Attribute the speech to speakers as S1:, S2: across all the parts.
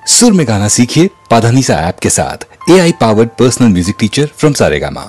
S1: सुर में गाना सीखिए पाधानीसा ऐप के साथ A I powered personal music teacher from Saregama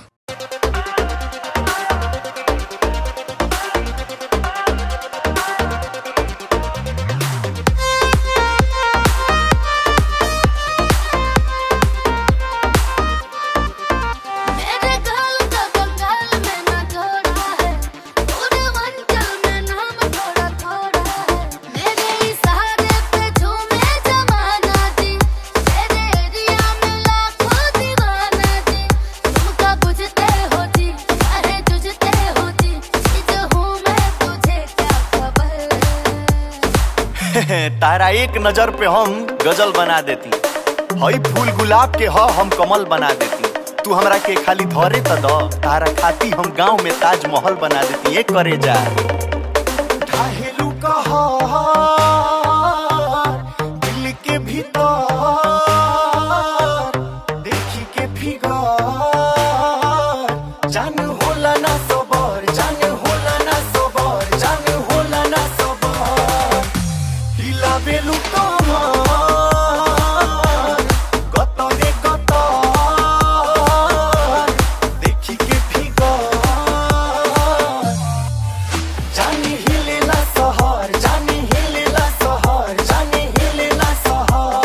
S2: मेरे गाल का कंगाल में ना जोड़ा है पूरे मंचल में नाम थोड़ा थोड़ा है मेरे इशारे पे झूमे जमाना जी तेरे एरिया में लाखों दीवाना जी तुमका बुझते हो जी अरे जुझते हो जी चीज हूँ मैं तुझे क्या खबर
S3: तारा एक नजर पे हम गजल बना देती हई फूल गुलाब के ह हम कमल बना देती तू हमरा के खाली धरे त द तारा खाती हम गांव में ताजमहल बना देती ये करे जा ढाहेलू कहार, दिल के भीतर देखी के फिगर जान होला ना सबर जान होला ना सबर जान होला ना सबर हिलाबेलु कमर गतरे गतर देखि के फिगर जानी हिलेला सहर जानी हिलेला सहर जानी हिलेला सहर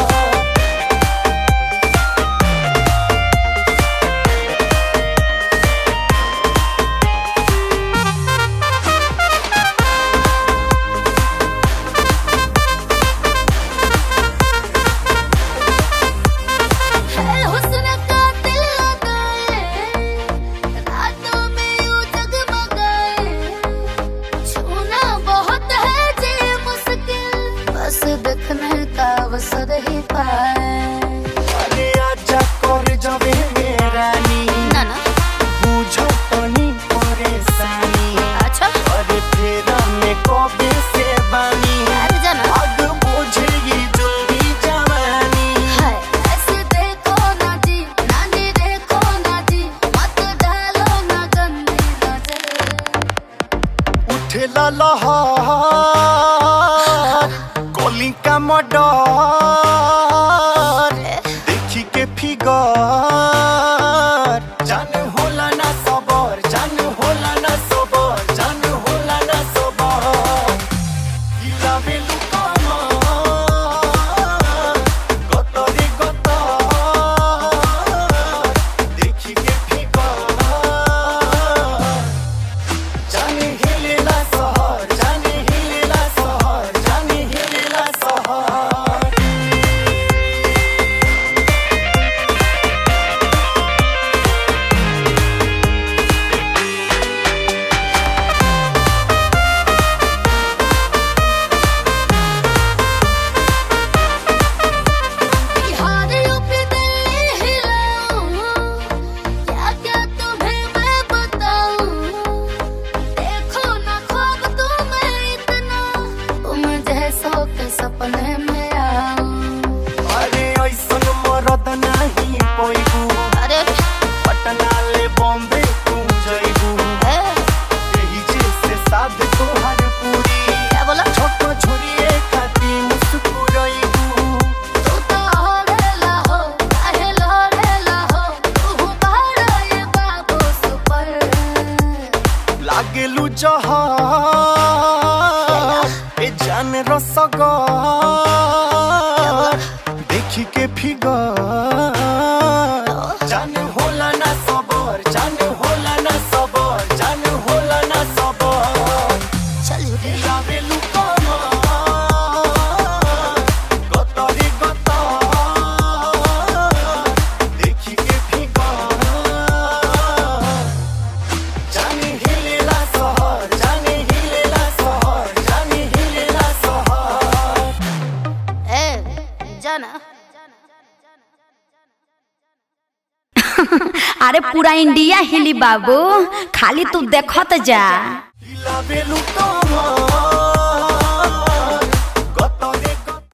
S2: है हुस्न का दिल लगाए रातों में यूं जगमगाए छूना बहुत है जी मुश्किल बस देखने का अवसर ही पाए
S3: अरे आजा कर जबे मेरानी
S2: ना ना
S3: बुझो तनी परेशानी
S2: अच्छा
S3: अरे फेरा में कबे से बानी
S2: अरे जाना
S3: आग बुझेगी जल्दी जवानी
S2: है ऐसे देखो ना जी ना जी देखो ना जी मत डालो ना गंदी नजर
S3: उठेला लहर कोली का मडर देखी के फिगर जान होला ना सबर जान होला ना सबर जान होला ना सबर हिलाबेलु कमर गतरे गतर देखी के फिगर जाने हिलेला सहर जाने हिलेला सहर जाने हिलेला सहर
S2: बिहार यूपी दिल्ली हिलाऊं क्या क्या तुम्हें मैं बताऊं देखो ना ख्वाब तुम्हें इतना तुम जैसों के सपने में आऊं
S3: अरे ऐसन मरद नाही पैबू
S2: अरे
S3: पटना ले बॉम्बे तू जैबू
S2: ए,
S3: यही जैसे साध तोहर पूरी
S2: क्या बोला
S3: छोट छोरिए खाती मुस्कुराइबू
S2: तू तो हरेला हो काहे लहरेला हो तू बाड़ा ये बाबू सुपर
S3: लागेलु जहार ए जान रसगर देखी के फिगर जान होला ना सबर जान होला ना सबर जान होला ना सबर
S2: चल झूठे
S3: लागेलु कमर गतरे गतर देखी के फिगर जाने हिलेला सहर जाने हिलेला सहर जाने हिलेला सहर
S2: ए जाना
S4: अरे पूरा इंडिया हिली बाबू खाली तू देखत जा
S3: हिलाबेलु कमर